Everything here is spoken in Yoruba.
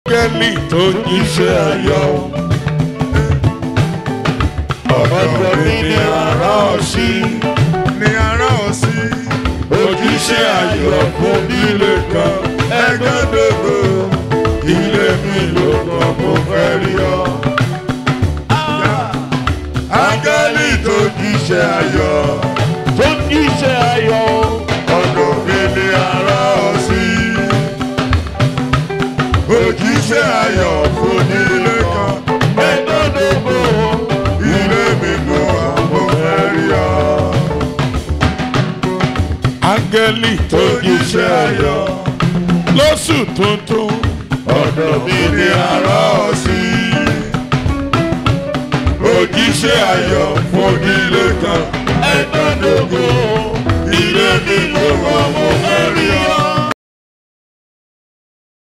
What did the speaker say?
áńgẹ́lì tó jíṣẹ́ ayọ̀ ọ̀dọ̀ mi ni ara sí ní ara ọ̀sí. ojúṣe ayọ̀ fún nílé kan ẹgbẹ́dógó ilé mi ló kàn mo fẹ́ rí ọ. áńgẹ́lì tó jíṣẹ́ ayọ̀ tó jíṣẹ́ ayọ̀ ọ̀dọ̀ mi ni ara sí ojúṣe ayọ̀ fún nílé kan ẹgbẹ́dógó ilé mi ló kàn mo fẹ́ rí ọ. áńgẹ́lì tó jíṣẹ́ ayọ̀ lóṣù tuntun ọ̀dọ̀ mi ni ara sí òjíṣẹ́ ayọ̀ fún ilé kan ẹ̀dọ́dógún ilé mi ló wọ́n mo fẹ́ rí